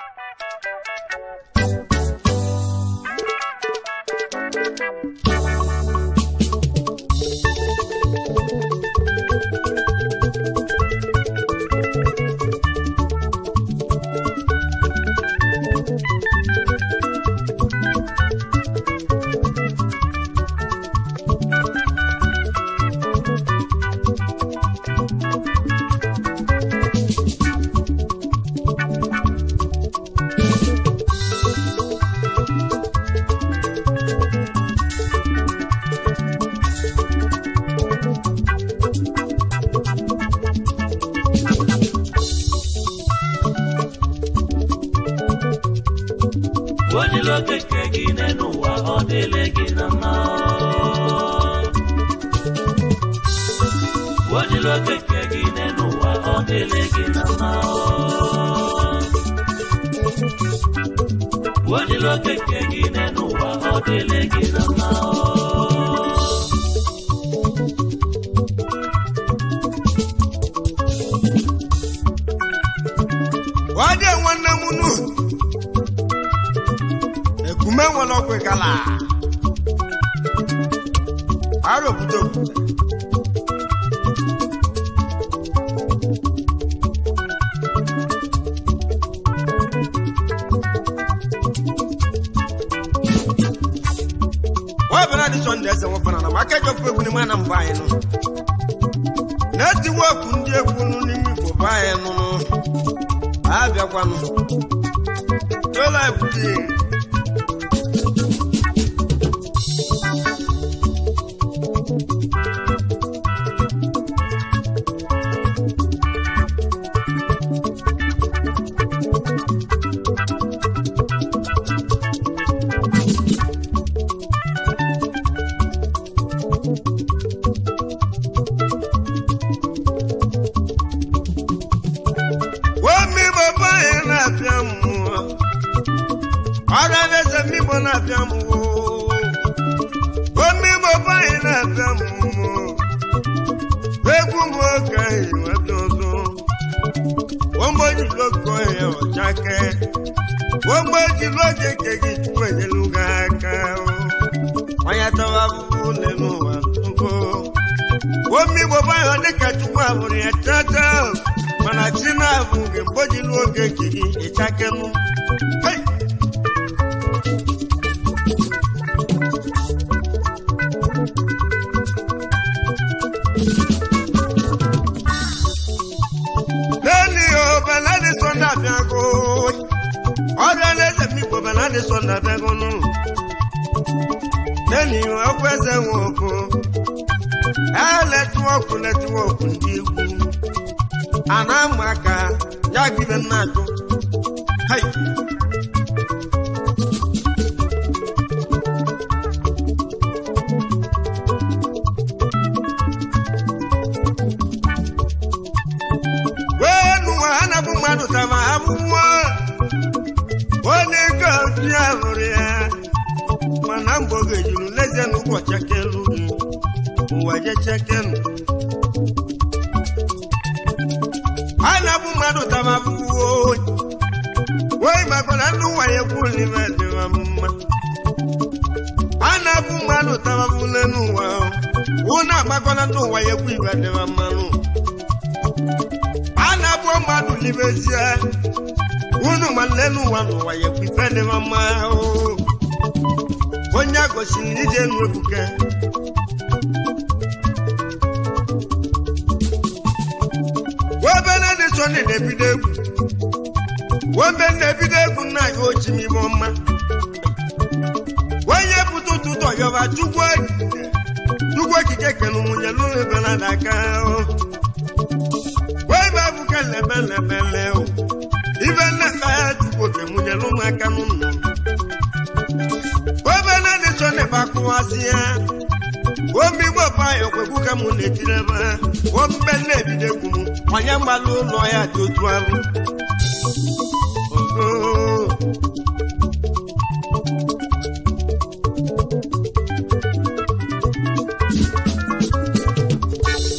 ojila okeke gị n'elu ụwa ọ dịle gị na mma ojila okeke gị n'elu ụwa ọ dịle gị na mma ojila okeke gị n'elu ụwa ọ dịle gị na mma Wade nwanne m nu ekume nwere ọkụ gala ara obodo obodo wọ́n bẹ̀rẹ̀ ní sọ̀ndé ẹsẹ̀ wọn fana náà akẹ́jọ́ fún egun ni mọ́ ẹ̀ nà ń bá yẹn nù n'eti wọ́ọ̀kù ndị egwu nù n'ime igbo bá yẹn nù nù abịakwanụ tola ebute omi bàbá yẹn na-abịa mmụọ ọrụ eze mmigbo na-abịa mmụọ omi bàbá yẹn na-abịa mmụọ egwu m oge ahụ nweta ọzọ wọ́n jùlọ kọ ẹ̀ ọ̀jákẹ́ wọ́n jùlọ kéèké kí tuwọ́ ìyẹlú gàgà o wọ́n yàtọ̀ wá fún lẹ́nu wà lóko wọ́n mi bọ̀ báyọ̀ ní kàtúwọ̀ àbúrò yẹn tẹ́tẹ́ mana tí náà fún kí wọ́n jùlọ kéèké kí ìjákẹ́ mú. Hey! lẹ́ni o bẹ̀lẹ́ ní sọ́ndà fíago ọ̀rọ̀ ẹlẹ́sẹ̀ mi kò bẹ̀lẹ́ ní sọ́ndà fíago nù lẹ́ni o ọkọ̀ ẹsẹ̀ wọn kò ẹ lẹ́tíwọ́kù lẹ́tíwọ́kù ndị egwu àná mụ aka ya gbígbẹ́ nná àjọ hai wenu hana bụ mmadụ tama abụọ onye gosi ahụrụ ya mana mgbe oge juru lezie n'ụbọchị akelu ụwa jechekenu hana bụ mmadụ tama abụọ wee makwara ndị ụwa ya kwuru n'ime dịwa mma hana bụ mmadụ tama bụ n'ụwa ụna agbakwara ndị ụwa ya kwuru ibe dịwa mmanụ a na-abụ mmadụ n'ibezie unu nwanne n'ụwa n'ụwa ya ekwu ife dị mma o onye a gosiri ije nu ebuke webene dị so na na-ebido egwu wembe na-ebido egwu nna ya ochi n'ime ọma onye pụta ụtụtụ ọyọba chukwu chukwu okike kenu nwunye n'ụlọ ebe na aka o wee bụ abụka lebelemele o ibe nnekpa ya tupu oke nwunye n'ụmụaka n'ụlọ obe na dị so na akụwazi ya omi igbo pa ya okwekwu ka mụ na-etiri ebe ha ombe na-ebido egwu m onye mgbalụ ụlọ ya dị otu ahụ Ogo.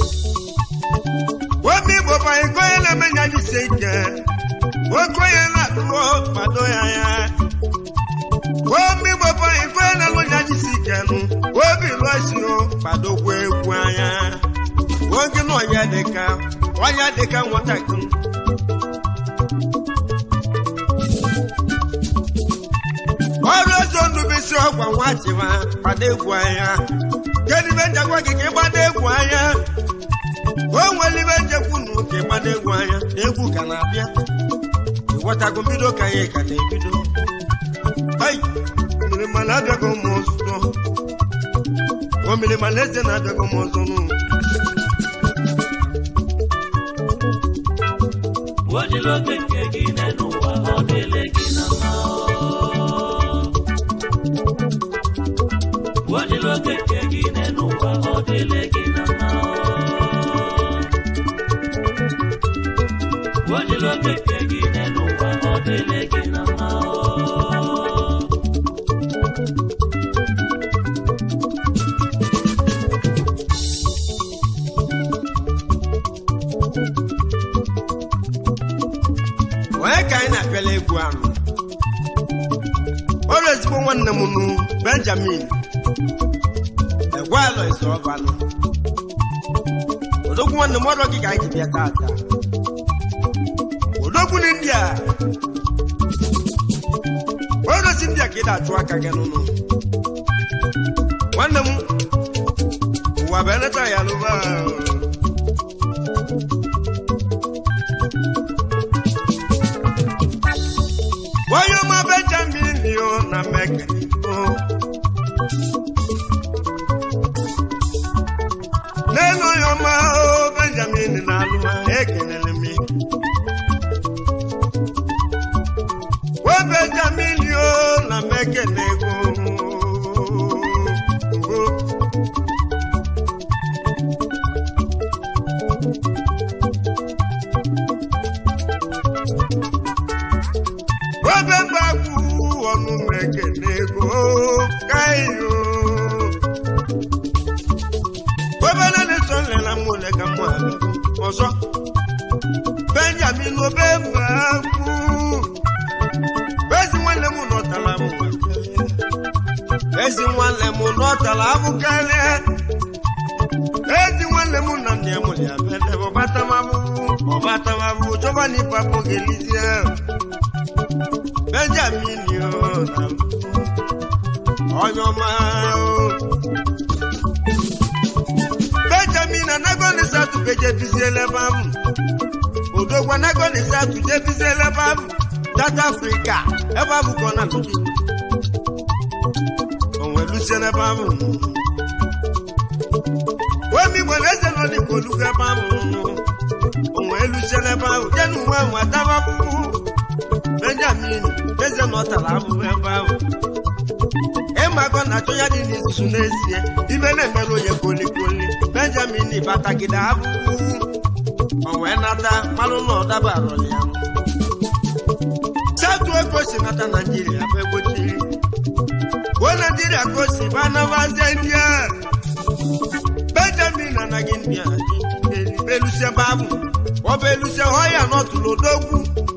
omi igbo pa iko ya na-eme ya jisi ike oke onye na duo kpado ya ya omi gbogbo ikwe na lụnya jisi ikenu obi lụsi o kpadokwa egwu anya oge na ọnya dịka ọnya dịka nwatakịrị ọrụ ozo ndubisi ọgwa nwa chịma gbado egwu anya kedu ibe njakwa gị ka ịgbado egwu anya o nwere ibe njekwu na ụka ịgbado egwu anya na egwu ka na-abịa ịghọtago mbido ka anyị ka na-ebido ai mmiri mana abịago m ọzọ o mmiri mana eze na-abịago m ọzọ nụ Ojiloke nke gị n'elu ụwa ọ dịle gị na mma Ojiloke nke gị n'elu ụwa ọ dịle gị na mma Ojiloke nke gị n'elu ụwa ọ dịle gị na mma onye ka anyị na-apịala egwu ahụ ọrụ ezigbo nwanne m nụ benjamin egwe alọ eze ọbanụ odogwu nwanne m ọrụ gị ka anyị ji bịa tata odogwu na india ọrụ si india ka ị na-achụ aka gị n'ụlọ nwanne m ụwa bụ eleta ya lụba onye ọma benjamin yo na mekaniko n'elu onye ọma o benjamin na alụma ekelele m o benjamin yo na mekenego obe mgbagbu ọnụ mekenego kayo obere na-eso nlela m ole ka mụ abịago ọzọ benjamin obe mgbagbu ezi nwanne m nọtara m ezi nwanne m nọtara abụ karịa ezi nwanne m na nne m ya bele ọbatamabụ ọbatamabụ chọba na ịpapụ gelizie benjamin yo na onye ọma o benjamin anagoni satu kejebiziela ebe ahụ odogwu anagoni satu jebiziela ebe ahụ south africa ebe ahụ ka ọ na-atụji onwe lusie n'ebe ahụ omi nwere eze nọ n'igbo olugo ebe ahụ onwe lusie n'ebe ahụ jenu uwe ahụ atabapụ benjamin eze nọ tara ahụhụ ebe ahụ ịmago na achọ ya dị n'izuzu n'ezie ibe na-emere onye kolikoli benjamin batagide ahụhụ o wee nata malụ na ọ dabarọ ya satu ego si nata naijiria bụ egbochiri o naijiria ka o si ba nabazie india benjamin anaghị india belusie babụ ọ bụ elusie họ ya n'ọtụlụ odogwu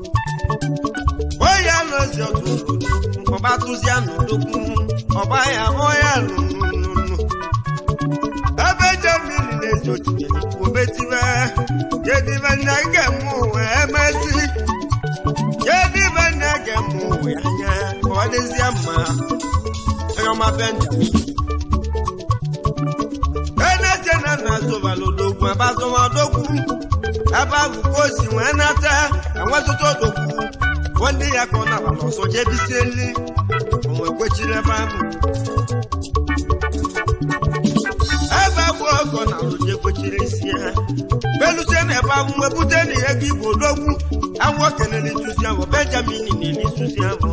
onye alụzi ọtụlụ ọba tụzia n'odogwu ọba ya họ ya lụlụlụ ebe benjamin na-ezi ochiche obetibe kedibe nna ga-eme ụwa emezi kedibe nna ga-eme ụwa anya ka ọ dịzie mma onye ọma benjamin eneje na nna zụbalụdogwu ebe azụmadogwu ebe ahụ ka o si wee nata enwezụta odogwu bụ ndị ya ka ọ nabala ọzọ jebisie nri onwe kwechiri ebe ahụ ebe abụ ọgọ na alụje kwechiri isi ha belusie na ebe ahụ wepụta na ihe gị igbo odogwu awụ kenere ituzi ahụ benjamin na-eri ituzi ahụ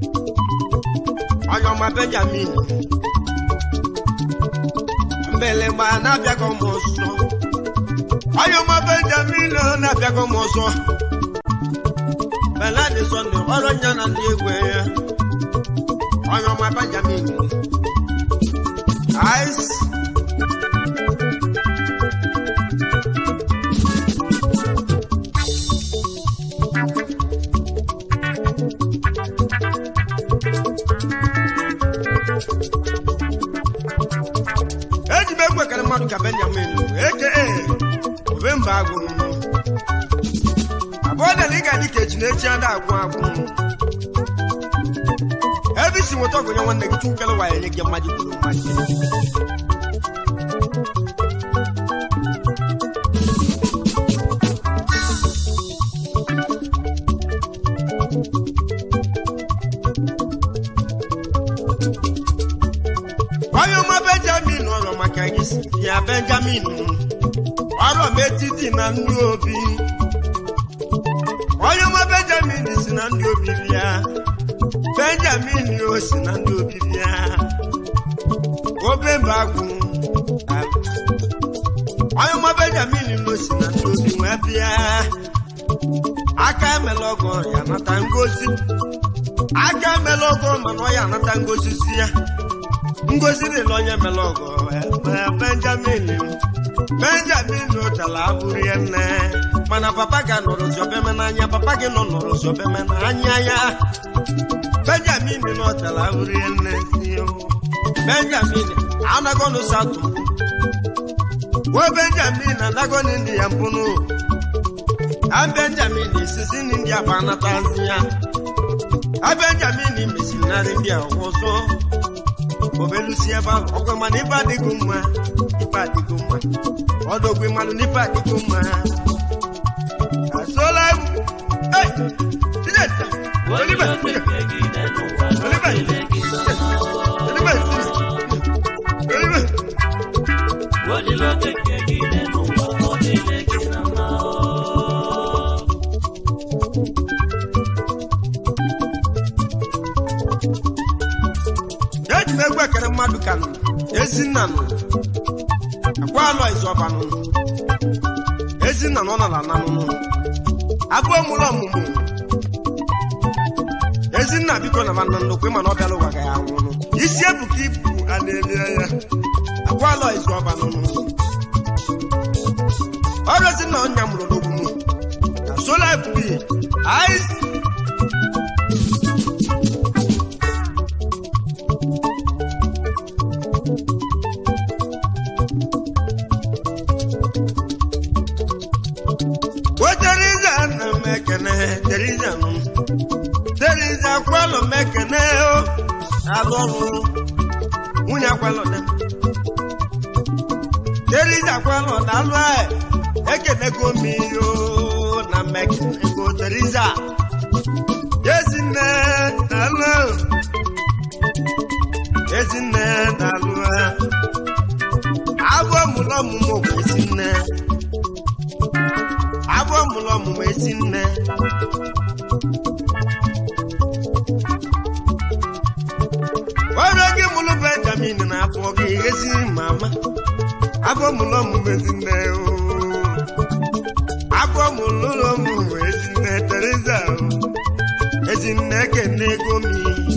onye ọma benjamin mbelegba na-abịago m ọzọ onye ọma benjamin na-abịago m ọzọ beladi sọnde ọrụ nya na ndị egwu ya onye ọma benjamin ice eji m egwu ekele mmadụ ka benjamin eke obe mba agwụ abụọ na ị ga-adị ka echi na-echi ada agwụ agwụ ebe isi nweta ọgụnye nwanne gị chukwu kele waya nye gị mmadụ kwuru mmadụ onye ọma benjamin ọrọ maka gị si ya benjamin ọrọ m etiti na ndị obi onye ọma benjamin si na ndị obi bịa benjamin o si na ndị obi bịa obe mba agwụ onye ọma benjamin o si na ndị obi wee bịa aka emela ọgọ ya nata ngozi aka emela ọgọ mana ọ ya anata ngozi si ya ngozi dịla onye mere ọgọ eh, benjamin benjamin ụtala abụrụ ya nne mana papa ga nọrọ zọbeme n'anya papa gị nọ nọrọ zọbeme n'anya ya benjamin n'ụtala abụrụ ya nne benjamin anagọnụ satụ wo benjamin anagọnụ ndị ya mpụnụ a benjamin isisi ndị ya bụ anatazi ya a benjamin mesinarị ndị a ọzọ obelusi ebe ahụ ọgwa mana ibe adịghị mma ibe adịghị mma ọdọgwe mmanụ n'ibe adịghị mma asola egwu Hey! Ijeta! Olive! Olive! Olive! Olive! eji m egwu ekere mmadụ ka nụ ezinna nụ akwa alọ izọba nụ ezinna nọ n'ala na nụ abụọ mụrụ ọmụmụ ezinna biko na mana nnukwu ịma na ọ bịala ụwa ga ya anwụrụ isi ebuka ibu a na-elie ya akwa alọ izọba nụ ọrụ ezinna ọnya mụrụ n'ogwu mụ na sola ebubi ice o teriza na mekene teriza nụ teriza kwalụ mekene o alụ ọrụ nwunye akwalụ dị teriza kwalụ dalụ a ekenego m ihe o na mekene go teriza ezinne dalụ ezinne dalụ a abụọ mụrụ ọmụmụ bụ ezinne abụọ mụrụ ọmụmụ ezi nne ọrụ gị mụrụ benjamin n'afọ gị ezi mama abụọ mụrụ ọmụmụ ezi nne oo. abụọ mụrụ ọmụmụ ezi nne teresa oo. ezi nne kene ego mi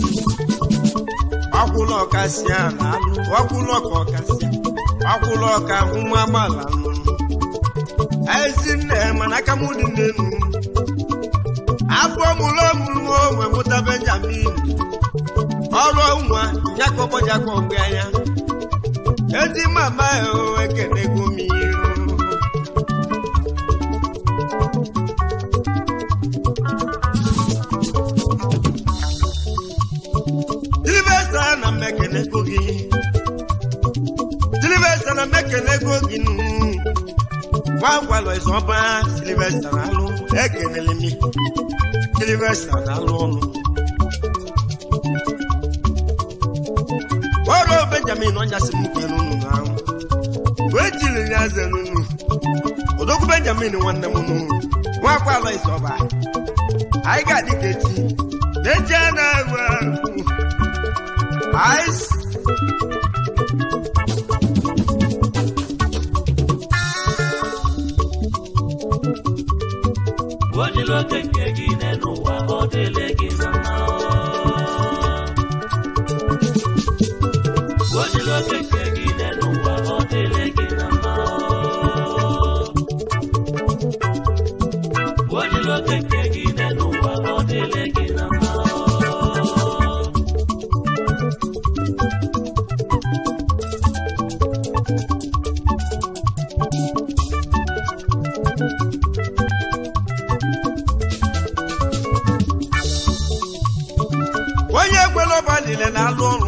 ọkwụlọ ọkasị a na-alụ ọkwụlọ ka ọkasị ọkwụlọ ọka nwa agbala nụ ezinne mana aka m dị n'elu afọ mụrụ ọmụrụ onwe mụta benjamin ọrụ nwa nyakọbọjakọ mgbe anya ezi mama o ekenego m iru silvesta na mmekenego gị silvesta na mmekenego gị nụ gwagwalọ ịzọba silvesta na-alụ ekelele mi silvesta na-alụ ọnụ ọrụ benjamin ọnyasị m kwere unu n'ahụ wee jiri ya zere unu odogwu benjamin nwanne m nụ nwakwalọ ịzọba anyị ga-adị ka echi na-eji a na-agwa ice Odiloke nke gị n'ụwa ọ dịle gị na mma Odiloke nke gị n'ụwa ọ dịle gị na mma Odiloke nke gị n'ụwa ọ dịle gị na mma ekwela ọba lile na-alụ ọrụ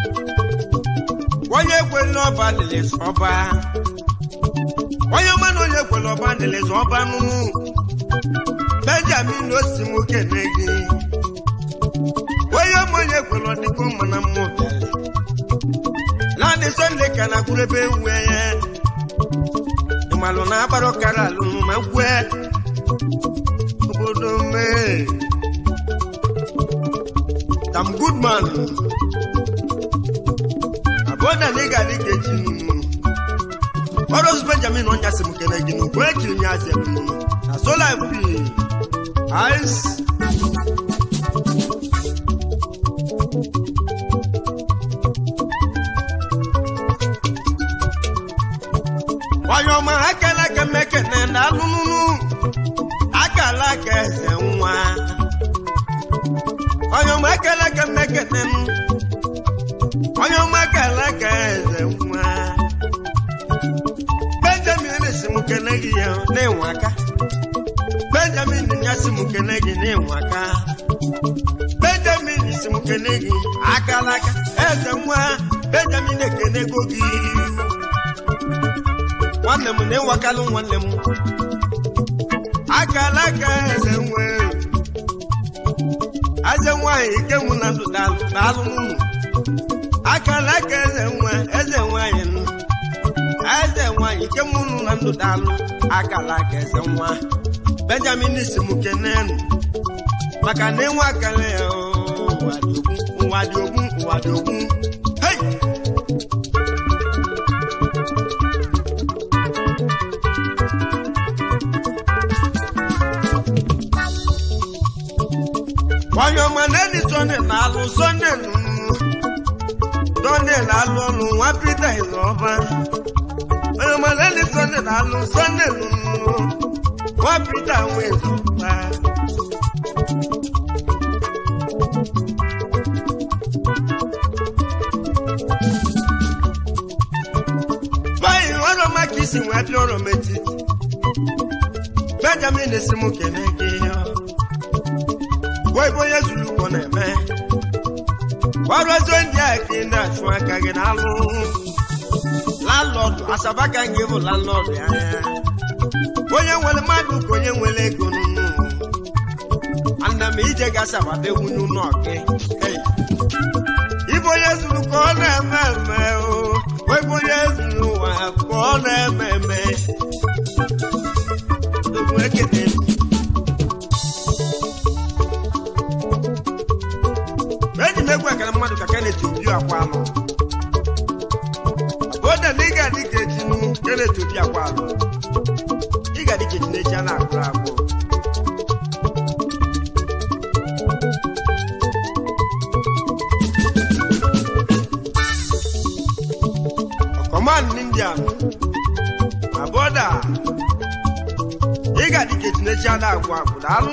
onye ekwela ọba lile ọba onye ọma na onye ekwela ọba lile ọba nụnụ benjamin osi nwoke na gị onye ọma onye ekwela ọdịgo mana mmụ bịara naanị sọnde ka na kwuru ebe ewu ya ịmalụ na agbara ọkara alụ ma gwe obodo mee tam goodman abụọda na ị ga-adị ka echi nunu ọrụzi benjamin ọnya sị m kene gị n'ugwu ekiri nye azị na sola mp ice onye ọma akala aka mmekene na alụnụnụ akala aka eze nwa onye ọma akala aka mmekene m onye ọma akala aka eze nwa benjamin si m kene gị ya na-enwe aka benjamin ya si m kene gị na-enwe aka benjamin si m kene gị akala aka eze nwa benjamin ekenego gị nwanne m na-enwakalụ nwanne m akala aka eze nwe eze nwanyị ike mụ na ndụ daalụ daalụ n'ụlọ akala aka eze nwa eze nwanyị nụ eze nwanyị ike mụ nụ na ndụ daalụ akala aka eze nwa benjamin si m kenenu maka na enwe akala ya oo, ụwa dị ogbu ụwa dị ogbu hei onye ọma na-edi sọnde na-alụ sọnde nụnụ sọnde na-alụ ọlụ nwa pita ịzọba onye ọma na-edi sọnde na-alụ sọnde nụnụ nwa pita nwe ịzọba báyìí ọ̀rọ̀ má kìí sì wọ́n bí ọ̀rọ̀ méjì benjamin si mú kẹ̀lẹ́ gé yọ wọ́n ibo yẹ zulu kọ́ nà ẹ̀mẹ́ wọ́n ọzọ ndị a kì í ndị achụ aka gị n'alụ landlọdụ asaba ka nke bụ landlọdụ anya onye nwere mmadụ ka onye nwere ego n'ụnụ ana m ije ga asaba be nwunye ụlọ gị Hey. Ibo onye zuru ka ọ na-eme eme o webe onye zuru ụwa ka ọ na-eme eme Dogo ekele m. eji m egwu ekele mmadụ ka Kenneth Obi akwa alụ ode na ị ga-adị ka eji nụ Kenneth Obi akwa alụ ị ga-adị ka eji na-eji a na-agụ agụ command india na bọda ị ga-adị ka eji na-eji a na-agụ agụ daalụ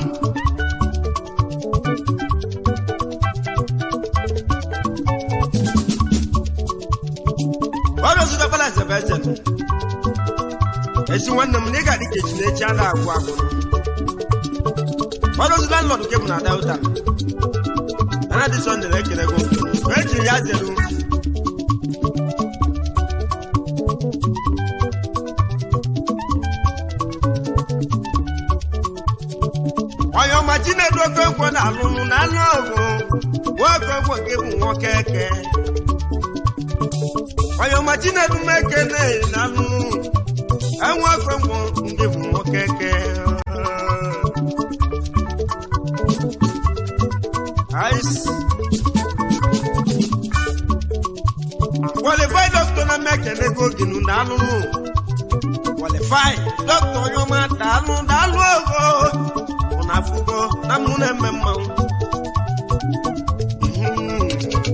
ọrụ zụta balance ebe eze nọ. esi nwanne m na ị ga-adị ka echi na-echi a na-agwụ agwụ ọrụ zụta nlọdụ ke bụ na delta ana dị sọnde na-ekele gị mgbe ejiri ya zeru onye ọma chinedu oke nkwo na-alụnụ na anụ ọgụ nwoke nkwo nke bụ nwoke eke onye ọma chinedu meke na-eri na anụ enwe oke nkwo nke bụ nwoke eke Ice. qualified doctor na meke nego ginu na anụnụ qualified doctor onye ọma daalụ daalụ ogo na afụgo na mụ na-eme mmanwụ Mhm.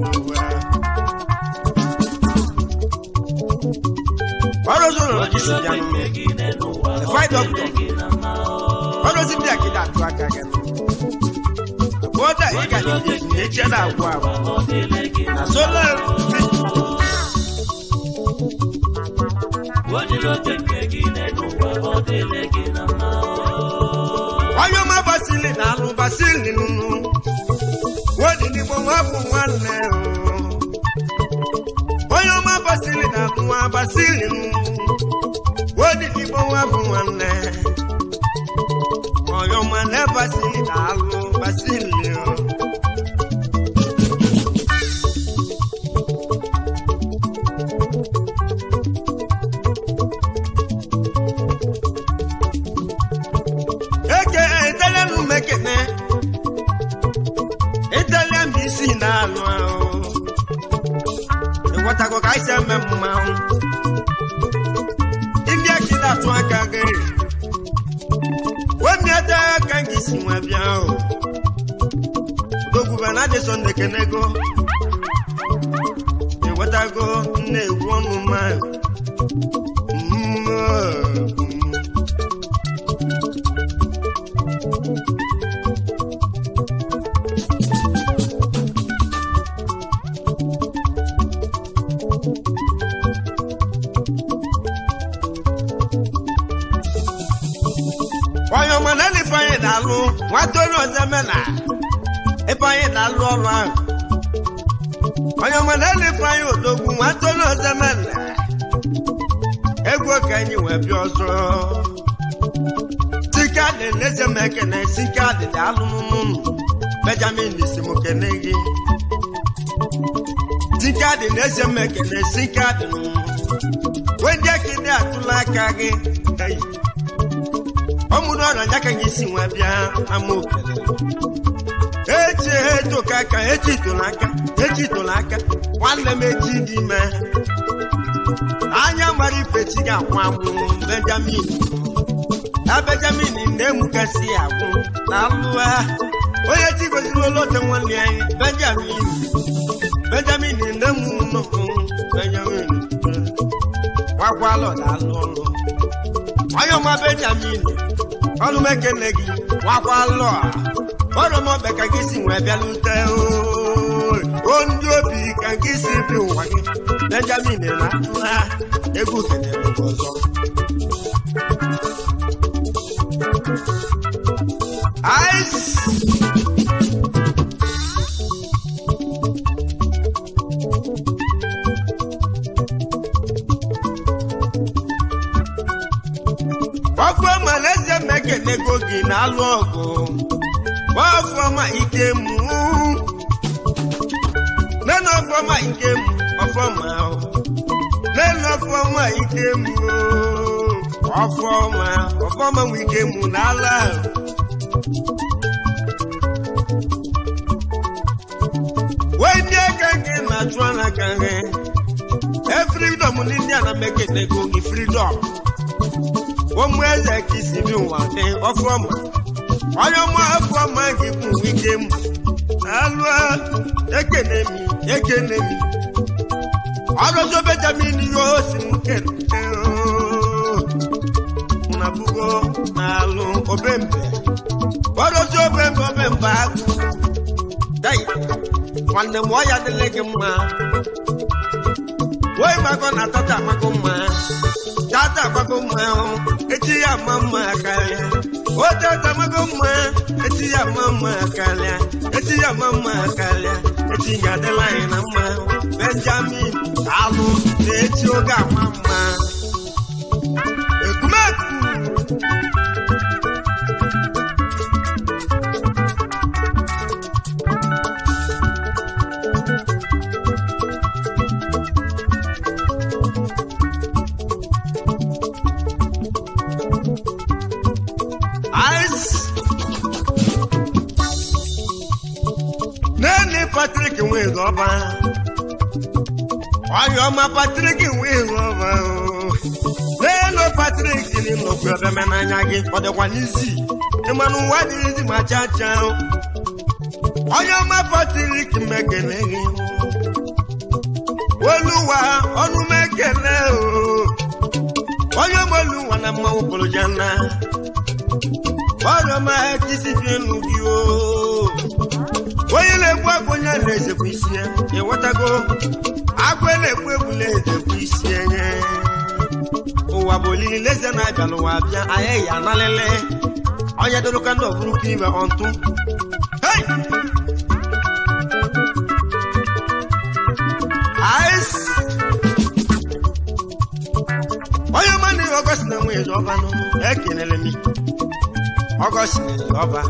ọrụ zụrụ na jisi bịa nụ qualified doctor ọrụ zi ndị akịda atụ aka gị nụ bụọda ị ga na-eche na agwụ agwụ na sola onye ọma basili na alụ basili nụnụ wodi odidigbo nwa bụ nwanne o. onye ọma basili na nwa basili odidigbo nwa bụ nwanne onye ọma na basili na alụ basili o. eke italian mekene italian bụ isi na-alụ ahụ ịghọtago ka anyị si eme mmanwụ ndị aki na-atụ aka gị wemiata aka gị si nwa bịa ahụ dogwube na adịsọ ndekenego ịghọtago nna egwu ọnụ mmadụ Mm, oh. onye ọma na ifeanyị na-alụ nwata onye ọzọ mena ifeanyị na-alụ ọrụ ahụ onye ọma na ifeanyị odogwu nwata onye ọzọ mena egwu ka anyị wee bịa ọzọ sikadị na-eze m ekene sikadị dị alụmụmụ benjamin si m kene gị sikadị na-eze m ekene sikadị wendị akịdị atụla aka gị Hey. ọmụrụ ọrịa ya ka gị si nwa bịa ama okele echi etoka aka echi itola aka echi itola aka nwanne m echi dị ime anya mara ifechi ga-akwụ anwụ benjamin na benjamin na-emukasị agwụ na alụwa onye chi goziri olote nwanne anyị benjamin benjamin na-emu nnukwu benjamin gwakwala ọ na-alụ ọrụ onye ọma benjamin ọrụ m ekele gị nwakwa lụọ ọrụ m ọbịa ka gị si nwee bịalute ooo. o ndị obi ka gị si bi ụwa gị benjamin na ha egwu kelere gị ọzọ Ice. ọfọma na-eze m ekelego gị na-alụ ọgụ ọfọma ike mụ nene ọfọma ike mụ ọfọma nene ọfọma ike mụ ọfọma ọfọma nwe ike mụ n'ala wee ndị aka gị na-achụ n'aka gị efridọm ndị ndị a na m ekelego gị fridọm ụmụ eze ka isi bi ụwa dị ọfọma onye ọma ọfọma gị bụ ike m alụ ekene m ekene m ọrụzọ benjamin ihe osi m kene na bugo na alụ obembe ọrụzọ obembe obembe agụ dai nwanne m ọya dịle gị mma wee gbakọ na tata agbakọ mma tata agbakọ mma echi ya ama mma karịa o tata agbakọ mma echi ya ama mma karịa echi ya ama mma karịa echi ga-adịla anyị na mma benjamin alụ na echi oge ama mma ekumeku ice nene patrik nwere ọba onye ọma patrik nwere ọba nene patrik dị nnukwu ebeme n'anya gị ọ dịkwa n'isi ịmanụ ụwa dịrịzi ma cha cha onye ọma patrik mekele gị oluwa ọnụ mekele o onye ọma oluwa na mmanwụ pụrụ jana ọrụ ọma kisi fi enu gị o onye na-egbu agwụ onye na-ezekwa isi ya ịghọtago agwụ na-egbu egwu na-ezekwa isi enye ụwa bụ olili leze na-abịa n'ụwa bịa anyị ya analele onye dịrụka ndị ọbụrụ ka ibe ọntụ Hey! na-ezo ọba n'ụlọ ekelele m ọgọst na-ezo ọba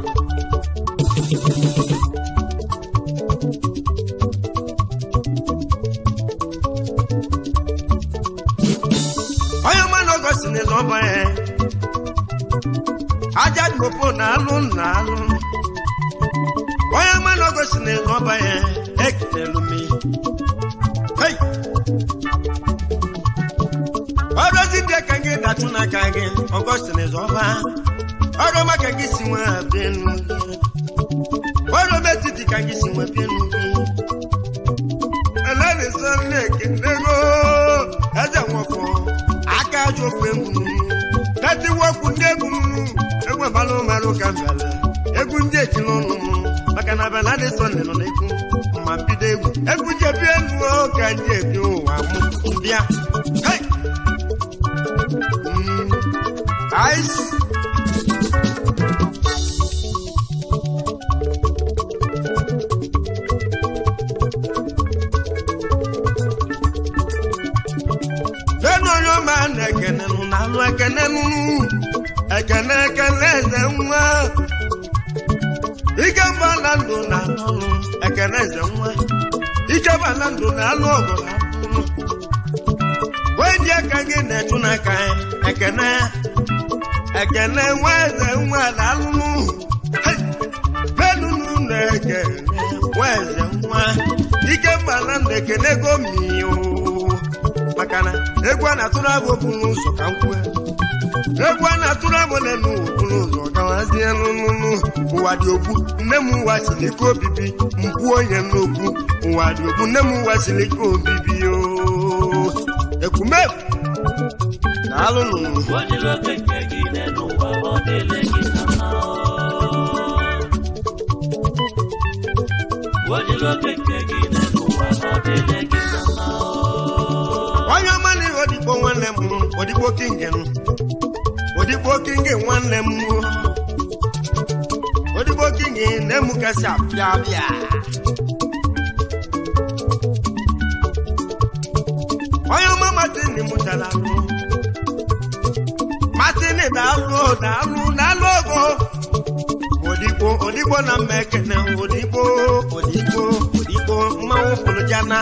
onye ọma na ọgọst na-ezo ọba ya aja kopo na alụ na alụ onye ọma na ọgọst na-ezo ọba ya ekelele m Hey! ọrụzi ndị ka gị datụ n'aka gị ọgọstin zọba ọrụ maka gị si nwe abịanu gị ọrụ metiti ka gị si nwe bịanu gị elenisa na-ekenego eze nwọkọ aka ajọ okwu egwu tati wọkwu ndị egwu egwu abalị ụmarụ ka mbịala egwu ndị ejila ọnụ maka na abịala dị sọnde nọ n'egwu ma mbido egwu egwu jebi elu ka ndị ebi ụwa mụ mbịa hey! Ice. Lẹ́nu ọyọ́ máa ń ẹ̀kẹ́nẹ́ nù nánú ẹ̀kẹ́nẹ́ nù ẹ̀kẹ́nẹ́ ẹ̀kẹ́nẹ́ ẹ̀zẹ̀ nwa. Ike mba na ndụ na anụ ẹ̀kẹ́nẹ́ ẹ̀zẹ̀ nwa. Ike mba na ndụ na anụ ọgụ na anụ. Wee ji aka gị na-etu n'aka ya ekene ekene nwa eze nwa na alụmụ benunu na ekene nwa eze nwa ike mba na ndụ ekene gomio maka na egwu a na-atụrụ abụ okpuru ụzọ ka m kwue egwu a na-atụrụ abụ n'elu okpuru ụzọ gawazie n'ụnụnụ ụwa dị okwu nne m ụwa siri ike obibi mkpu onye n'okwu ụwa dị okwu nne m ụwa siri ike obibi ooo ekwumefu daalụ nụnụ Odiloke nke gị n'elu ụwa ọ dịle gị na mma Odiloke nke gị n'elu ụwa ọ dịle gị na mma onye ọma na ihe odigbo nwanne m odigbo kingen odigbo kingen nwanne m odigbo kingen na-emu kasị abịa abịa onye ọma matini mụtara alụ matini daalụ daalụ daalụ ogo odigbo odigbo na mma ekene odigbo odigbo odigbo mmanwụ pụrụ jana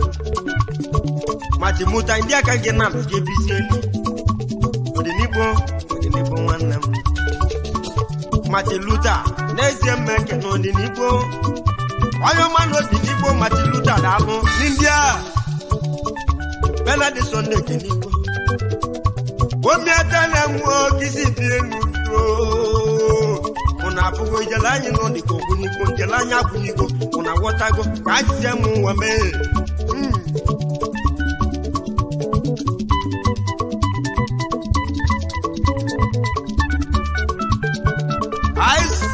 mati muta ndị aka gị na gị ebizie ọdịnibo ọdịnibo nwanne m mati luta n'ezie mma ekene ọdịnibo onye ọma na ọdịnibo mati luta daalụ ndị a benadi sọnde kenigbo omi ata na nwụọ kisi bi enu ụna abụgo ijele anyị nọ dịka ogbunigbo njele anyị akwụnigbo ụna ghọtago ka ajizie m ụwa mee Mm. Ice.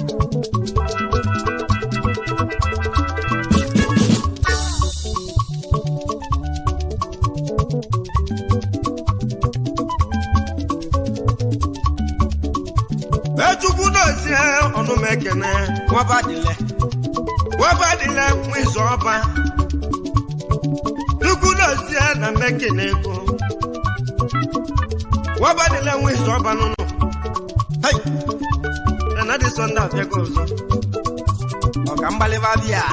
Echukwu dozie ọnụ m ekene nwabadile nwabadile nwa izu ọba Chukwu dozie na mmekene ego nwabadile nwa izu ọba n'ụlọ Hey! na dị sọnde abịago ọzọ ọ ka mgbalịba bịa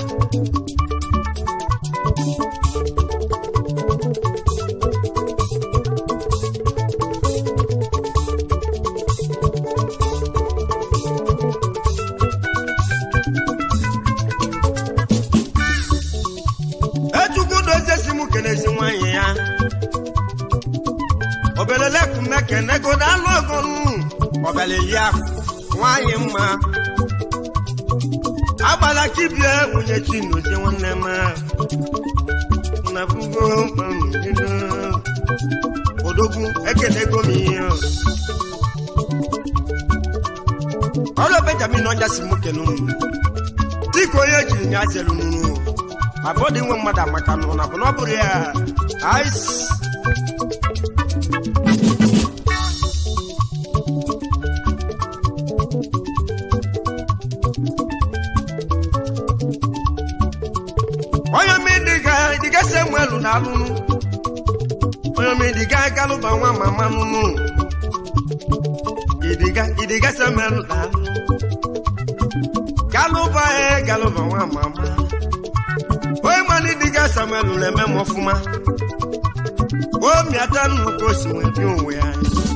echukwu doziesi m kenezi nwanyị ya obelelekumekenego na-alụ ogonu ọbịala yi akụ nwanyị mma agbala kibie nwunye chinozie nwanne m nabugo mamido odogwu ekelego m ihe ọrụ benjamin ọja si m kenu dịka onye jiri ya zelu nunu abụọdị nwe mmadụ amaka nụ na bụ na ọ bụrụ ya ice onye mmiri dịgasị enwe elu na alụnụ onye mmiri dịga galụba nwa mama nụnụ idiga idiga samuel daalụ galụba e galụba nwa mama onye mana idiga samuel na-eme m ọfụma o miata nnukwu osi nwee bi onwe ya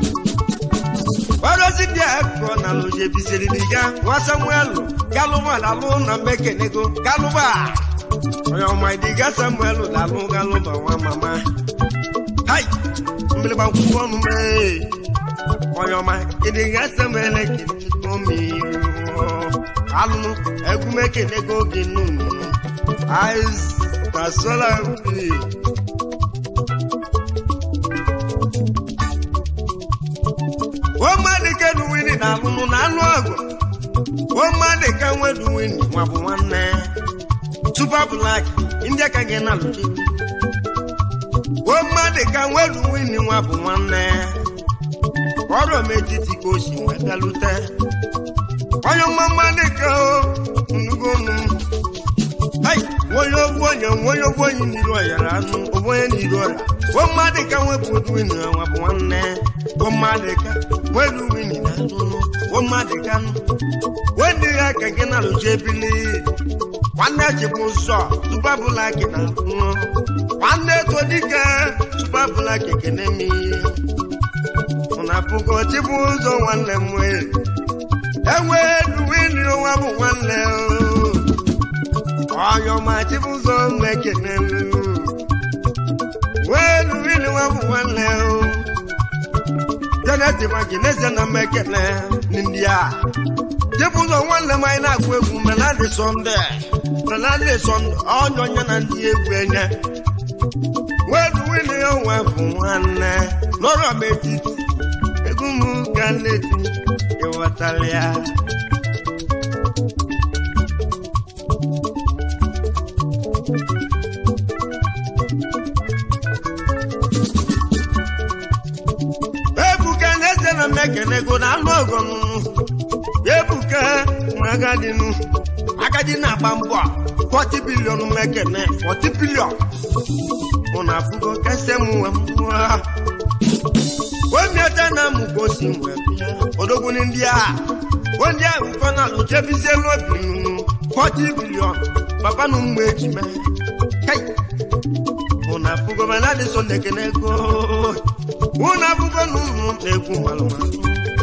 ọrụzi dị akụkọ na loje biziri diga nwa samuel galụba dalụ na mmekenego galụba onye ọma idiga samuel dalụ galụba nwa mama hai mgbịrịgba nkwụkwọ ọnụ mee onye ọma idiga samuel kenego mmiri alụnụ egwumekenego gị nnụnụ ais tasola mmiri omadike duwini na alụnụ na anụ ọgụ omadike nweduwini nwa bụ nwanne super black ndị aka gị na alụji omadike nweduwini nwa bụ nwanne ọrụ metiti ka o si wee bịalute onye mmamadike nnugonu hai onye ogbu onye onye ogbu onye n'iru ọyara anụ ogbu onye n'iru ọra omadika nwepụ oduwini nwa bụ nwanne omadika nweduwini na alụnụ omadika nụ wendighi aka gị na alụji ebili nwanne chịbụ ụzọ tụbabụla gị na alụnụ nwanne ego dike tụbabụla gị ekene m ihe ụna pụgo chịbụ ụzọ nwanne m wee enweduwini nwa bụ nwanne onye ọma chịbụ ụzọ m ekene m nweduwini nwa bụ nwanne janet magi n'ezie na mmekene ndị a chịbụ ụzọ nwanne m anyị na-agụ egwu menadị sọnde menadị sọnde onye onye na ndị egwu enye nweduwini nwa bụ nwanne n'ọrụ m etiti egwu m ga na-eti ịghọtala ya ebuka na-eze na mmekenego na anụ ọgọm ebuka nwa agadinu agadi na-agba mbọ 40 bilion mmekene 40 bilion mụ na afụgo kese m nwe mmụọ omiata na mụgosi nwe bịa odogwu ndị a onye ahụ nkọ na alụjebizie n'obi nunu 40 bilion papa na ụmụ ejime kai mụ na afụgo mana dị so nekene ego mụ na afụgo na ụmụ na-egwu malụmalụ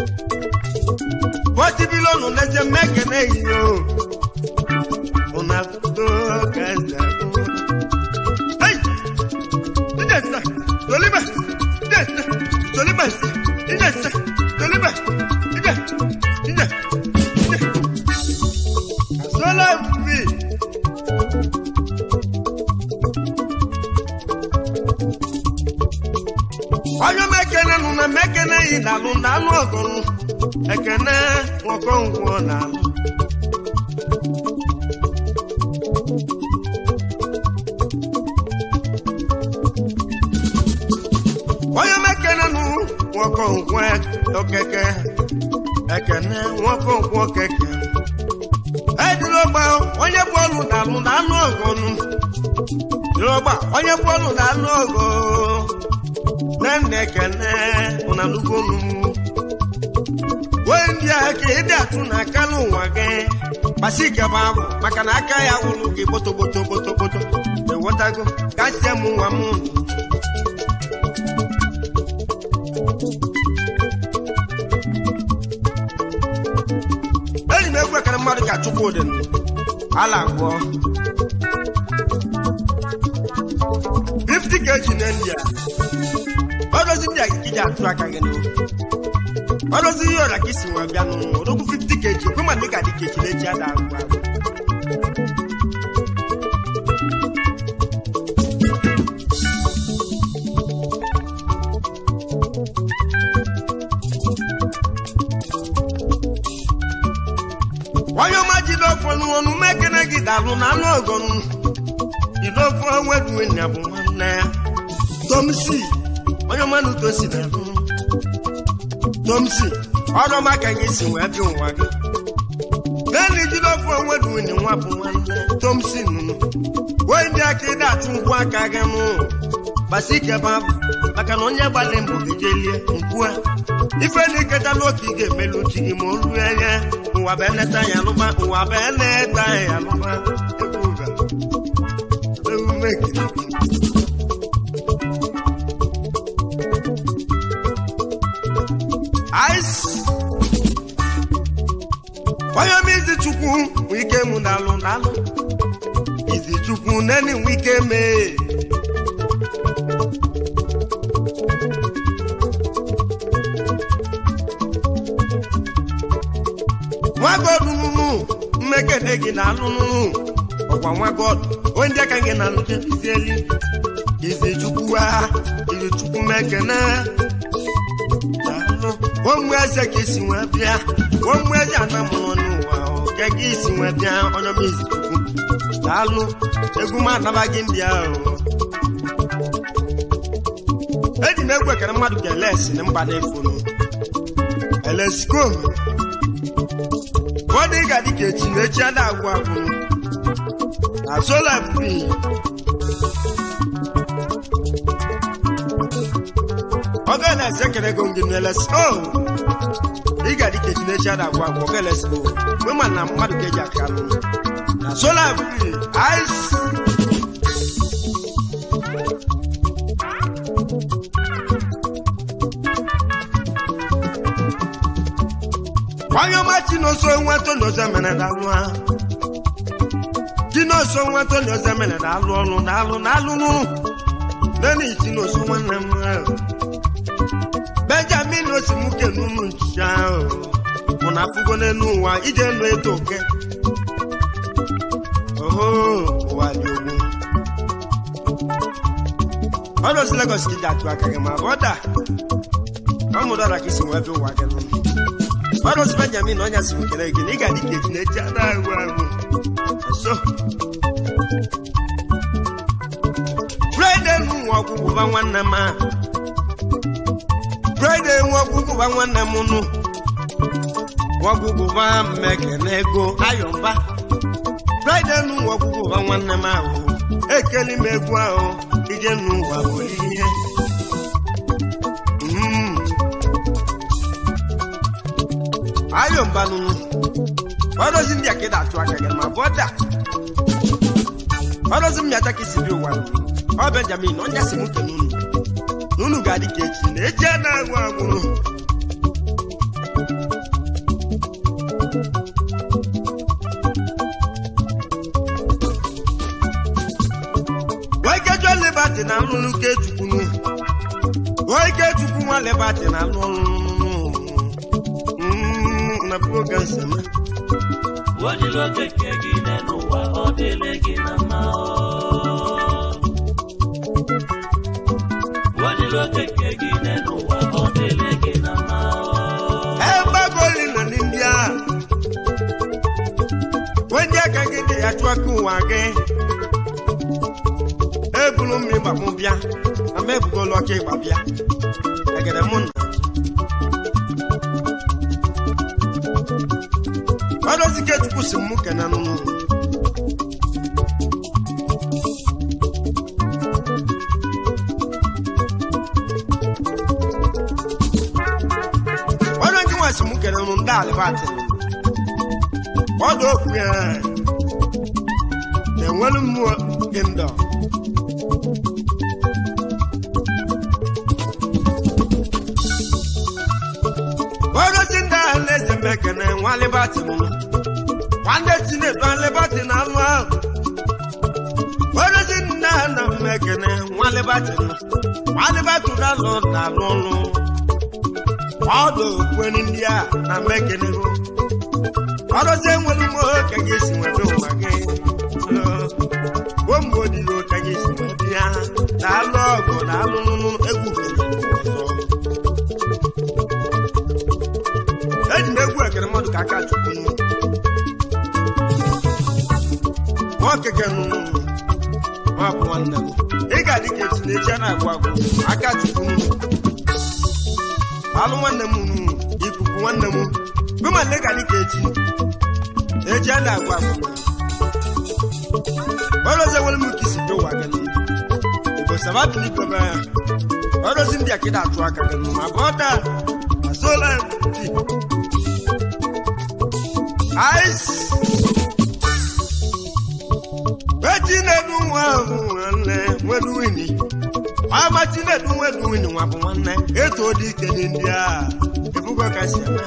40 bilion na-eje mmekene iyo mụ na afụgo ka eze agụ hey Idesa, Toliba, Idesa, Toliba, Idesa, Toliba, Ide, Ide, Ide. Asola fi. Onye mekene nụ na mekene yi na-alụ na anụ ọgụrụ ekene nwoke ngwọ na-alụ onye mekene nụ nwoke ngwọ okeke ekene nwoke ngwọ keke edilogba onye bụ ọlụ na-alụ na anụ ọgụrụ dilogba onye bụ ọlụ na anụ ọgụ nne ekene ụnalugonu wee ndị a ka ịdị atụ na aka n'ụwa gị gbasi ikebe ahụ maka na aka ya wụrụ gị gbotogboto gbotogboto ewetago kasie m nwa m enyi m egwu ekere mmadụ ka chukwu dị ala agwọ 50 kg na india ọdozi ndị a ka iji atụ aka gị n'oge ọdozi ihe ọra ka isi nwa bịa n'ụwa odogwu 50 kg kwe ma dị ka dị ka echilechi ada agwụ agwụ onye ọma jide ọfọ n'ọnụ mekene gị dalụ na anụ ọgọnụ jide ọfọ weduwe na bụ nwanne ya tomsi onye ọma na uto si na-alụ tomsi ọdọma ka gị si wee bịa ụwa gị naanị jide ọfọ weduwe na nwa bụ nwanne tomsi nụnụ wee ndị aka ịda atụ nkwụ aka gị nụ gbasi ike ebe ahụ maka na onye gbalị mbọ ga-ejelie nkwua ife na iketa n'oke ị ga-emelu chi gị ma o ruo anya ụwa bụ eneta ya alụba ụwa bụ eneta ya alụba egwu ụga emume ekirikiri ice onye m izi chukwu nwe ike mụ na-alụ na-alụ izi chukwu neni nwe ike mee nwagọdụ nụnụ mmekede gị na-alụ nụnụ ọgwa nwagọdụ onye ndị aka gị na alụ jebizieli izi chukwu ha izi chukwu mekene daalụ ụmụ eze ka isi wee bịa ụmụ eze ana mụrụ n'ụwa oke ka isi wee bịa onye m izi chukwu daalụ egwu m anabaghị ndị ahụ eji m egwu ekere mmadụ ka elesi na mba na-efonu elesiko ụfọdụ ị ga-adị ka echi na echi ada agwụ agwụ na sola fri oge na-ese ekere ego ngị n'elesiko ị ga-adị ka echi na echi ada agwụ agwụ oge elesiko mgbe ma na mmadụ ka eji aka alụ na sola fri ice onye ọma chinoso nweta n'ozo mere dalụ ha chinoso nweta n'ozo mere dalụ ọrụ dalụ dalụ nụrụ neni chinoso nwanne m ahụ benjamin osimuke n'ụmụ nchicha ahụ mụ na afụgo n'elu ụwa ije nụ eto oke oho ụwa dị ogbu ọdụ si legos ka iji atụ aka gị ma bọda ọ mụdara ka isi wee bịa ụwa gị n'ụlọ ọrụzi benjamin ọnya si kele gị na ị ga-adị ka eji na-eji ada agwụ agwụ so fraịde nwa ọgwụgwụ ba nwanne m a fraịde nwa ọgwụgwụ ba nwanne m nụ ọgwụgwụ ba mmekene ego ayọmba fraịde nwa ọgwụgwụ ba nwanne m ahụ ekeli m egwu ahụ ije n'ụwa were ihe Mm. ayo mbanunu ọdọzi ndị akịda atụ aka gị ma bọda ọdọzi m yata ka isi bi ụwa ọ benjamin onye si m ke n'unu n'unu ga-adị ka echi na eji a na-agwụ agwụrụ Wikejuo Liberty na alụlụ nke chukwunu Wikechukwu nwa Liberty na alụ ọrụ na program sema Wajiri okeke gị n'ụwa ọ dịle gị na mma Wajiri okeke gị n'ụwa ọ dịle gị na mma egbagoli na ndị a onye aka gị dị ya chụọ aka ụwa gị ebulu mmiri gbamụ bịa na m ebugolu ọka ịgba bịa egede mụ na ọdọzi ke chukwu si mụ kene nụnụ ọdọ ndị nwa si mụ kene nụnụ ndị alibati ọdọ okwu ya na-enwelu mmụọ gị ndọ ọdọzi ndị ahụ na-eze mmekene nwa alibati mụnụ nwanne chinedu alibati na alụ ahụ ọdọzi ndị ahụ na mmekene nwa alibati nọ nwa alibati ga-alụ na alụ ọlụ ọdụ okwenu ndị a na mmekene hụ ọdọzi enwelu mmụọ ka gị esi nwebe ụwa gị gbomgbe odilo ka gị esi nwebe ya na alụ ọgụ na alụ nụnụ egwu kere ọzọ eji m egwu ekere mmadụ ka aka chukwu nwa okeke nụnụ nwa bụ nwanne m ị ga-adị ka echi na echi a na-agwụ agwụ aka chukwu nụnụ alụ nwanne m nụ ikuku nwanne m bụma nne ga-adị ka echi echi a na-agwụ agwụ ọrụzewere m ka isi dị ụwa gị ụbọchị sababili bebe ọrụzi ndị akịda atụ aka gị ma bọda asola ice wetin na-edu nwa ahụ nwanne nwedu wini ọma chinedu nwedu wini nwa bụ nwanne etu dị ike dị ndị a ebugo kasị eme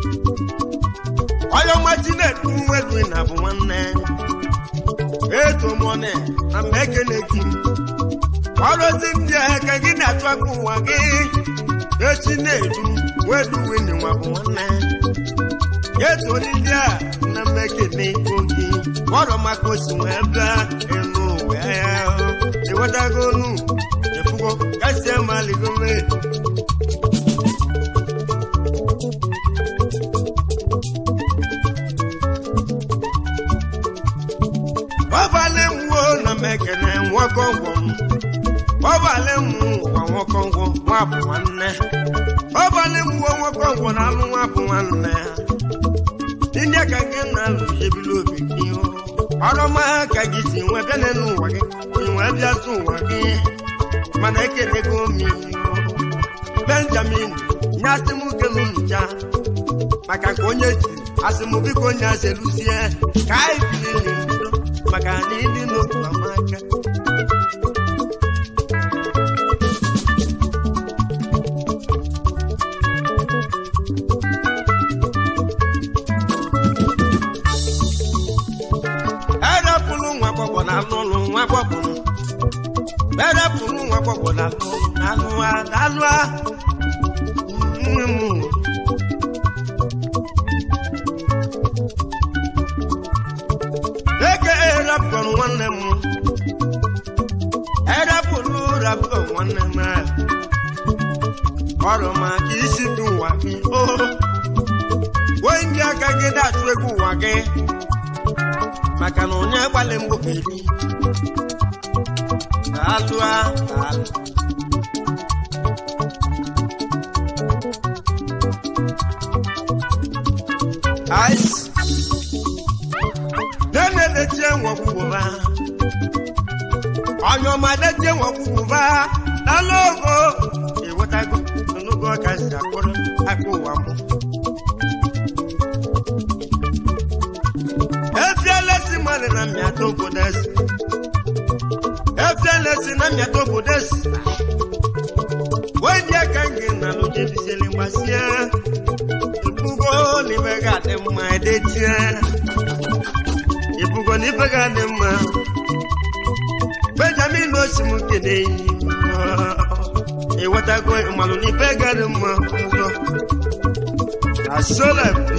onye ọma chinedu nwedu wini na bụ nwanne etu mọne na mgbe ekene gị ọrụzi ndị a ka gị na-atụ aka ụwa gị echi na-edu wedu wini nwa bụ nwanne etu ndị a na mgbe ekene gị ọrụ maka osi wee bịa enu ụwa ya ewetago onu efugo kasi amaligo mee ọbalị mwo na mekene nwakọngwọ m ọbalị m ụwa nwakọngwọ nwa bụ nwanne ọbalị mwo nwakọngwọ na alụ nwa bụ nwanne ndị ka gị na-alụ ebili obi gị ọrụma ka gị si nwee bịa n'elu ụwa gị nwee bịa tụ ụwa gị mana ekelego m benjamin nye asị m kelu ncha maka ka onye ji asị m biko onye aseluzie ka anyị bilili ndo maka na ịdị n'otu amaka erepụrụ nwa gbọgbọ na anụ ụlọ nwa gbọgbọ erepụrụ nwa gbọgbọ na anụ ụlọ na anụ a na anụ a nne m eke erepụrụ nwanne m erepụrụ rapụ nwanne m ọrụ maka isi dị ụwa gị o wee ndị aka gị na-achụ egwu ụwa gị maka na onye gbalị mbụ ga-eri alụ alụ ice na-na-edetie nwọkwụkwụba onye ọma detie nwọkwụkwụba n'alụ ogo ewetago n'ogo ọka si akpụrụ aka ụwa mbụ efielesi mmadụ na mmịata obodo esi efielesi na mmịata obodo esi wenye ka m gị na lụjebisili gbasie ibugo n'ibe ga-adị mma edetie ibugo n'ibe ga-adị mma benjamin osim kene ewetago mmanụ n'ibe ga-adị mma ụzọ na solapi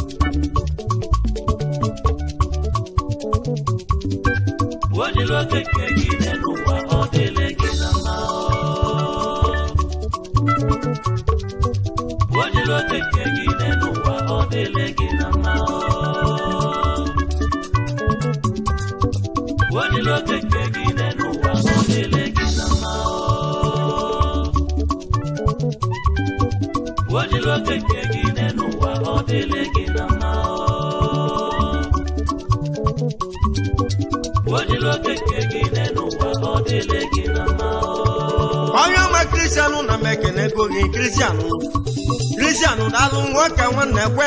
Ojilo keke gị n'ụwa ọ dịle gị na mma Ojilo keke gị n'ụwa ọ dịle gị na mma Ojilo keke gị n'ụwa ọ dịle gị na mma Ojilo keke gị n'ụwa ọ dịle gị na mma Ojilo keke gị n'ụwa ọ dịle gị na mma onye ọma kristianụ na m ekene ego gị kristianụ kristianụ daalụ nwoke nwanne kwe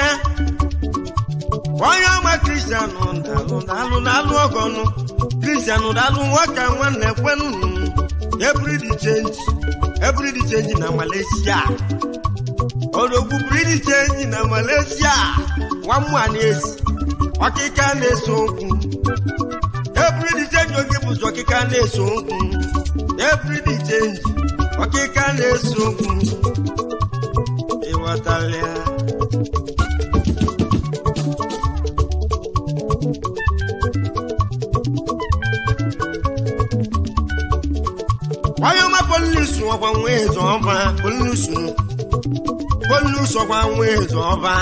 onye ọma kristianụ daalụ daalụ daalụ ọgọnụ kristianụ daalụ nwoke nwanne kwenụ ebridi chenji ebridi chenji na malaysia odogwu bridi chenji na malaysia nwamma na-esi ọkịka na-eso okwu ebridi chenji oge bụzi ọkịka na-eso okwu ebridi chenji ọkịka na-eso okwu ịghọtala ya onye ọma polisi ọkwa nwa eze ọba polisi polisi ọkwa nwa eze ọba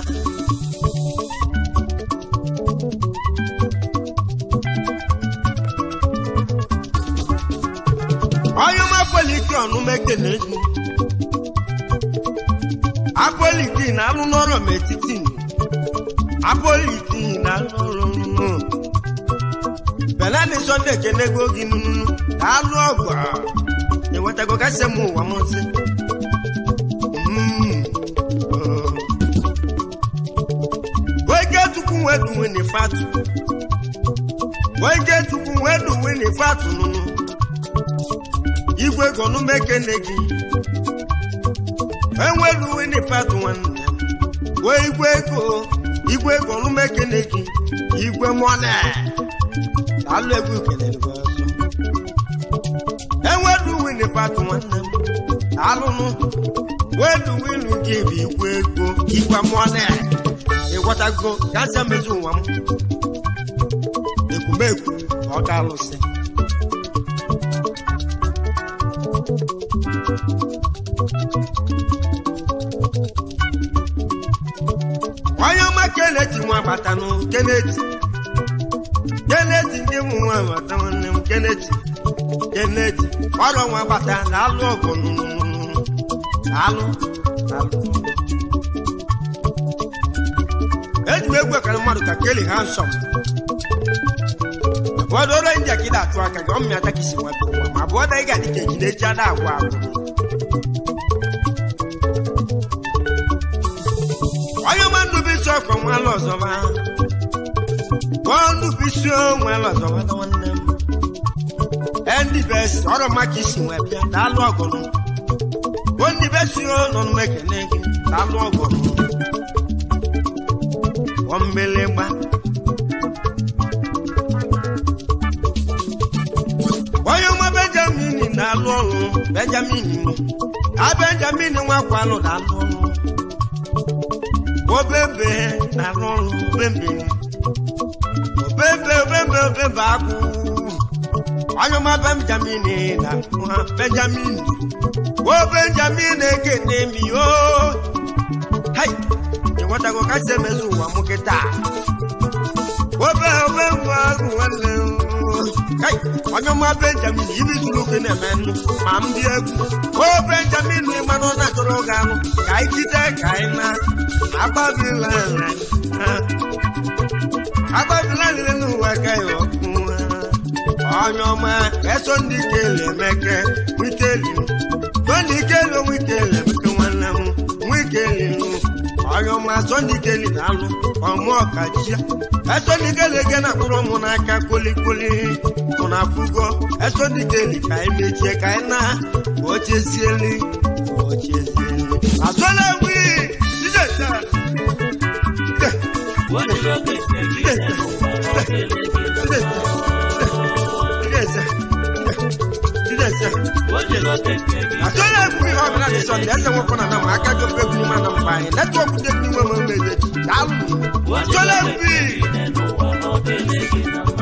onye ọma poliki ọnụ mekene gị apoliki na-alụ n'ọrụ m etiti apoliki na-alụ ọrụ m benani sọnde kenego gị nunu ka alụ ọgụ a enwetago kasị m ụwa m nsị wege tukwu wee duwe ni fatu wege tukwu wee duwe ni fatu nunu igwe gọnụ mekene gị enweluwe ni fatu nwanne m wee igwe ego igwe gọnụ mekene gị igwe mọne alụ egwu kelere gị ọzọ enweluwe ni fatu nwanne m alụnụ weluwe ilu gị bụ igwe ego igwe mọne ịghọtago gasị emezi ụwa m ekwumekwu ọ ga-alụsị onye ọma keneti nwa batanụ keneti keneti ndị mụ nwa bata nwanne m keneti keneti ọrụ nwa bata na alụ ọgụ nụnụnụnụ alụ alụ eji m egwu ekara mmadụ ka keli ha nsọ ụfọdụ ọrụ ndị akịda atụ aka gị ọmịa aka kisi nwata ụwa ma bụ ọda ị ga-adị ka ejide eji ada agwa agwụ onye ọma ndụbisi ọkọ nwala ọzọba ọ ndụbisi nwala ọzọba na nwanne m ndị besi ọrụ maka isi nwe bịa daalụ ọgụnụ bụ ndị besi nọ n'mekene gị daalụ ọgụnụ ọmmelegba onye nwa benjamin na-alụ ọrụ benjamin a benjamin nwakwalụ na-alụ ọrụ obebe na-alụ ọrụ obebe obebe obebe obebe akwụ onye nwa benjamin na ha benjamin o benjamin ekene mi o hai ịghọtago kasị emezu ụwa m kịta obe obe nwa ahụ nwanne m. Kai, onye ọma benjamin ibi tụrụ oke na-eme nnụ ma m dị egwu o benjamin ịmanụ na chọrọ oge ahụ ka anyị jide ka anyị na agbabila agbabila nile n'ụwa ka ya ọkụ onye ọma eso ndị kele emeke wikeli tọndị kele wikeli emeke nwanne m wikeli nụ onye ọma sọndị keli na-alụ ọmụ ọkachia esọndị keli ege na mkpụrụ ụmụ n'aka kolikoli mụ na afụgo esọndị keli ka anyị mechie ka anyị na ka o chezieli ka o chezieli asọla wi jideta Wajiro keke gị n'ụwa ọ dịrị gị jideta jideta Wajiro keke gị asọla wi ọ bụla dị sọndị ese nwekọ na nama aka gị ofe gwuru mana mba anyị netwọk dị egwu nwe m mmeje daalụ asọla Wajiro wi keke gị n'ụwa ọ dịrị gị na mma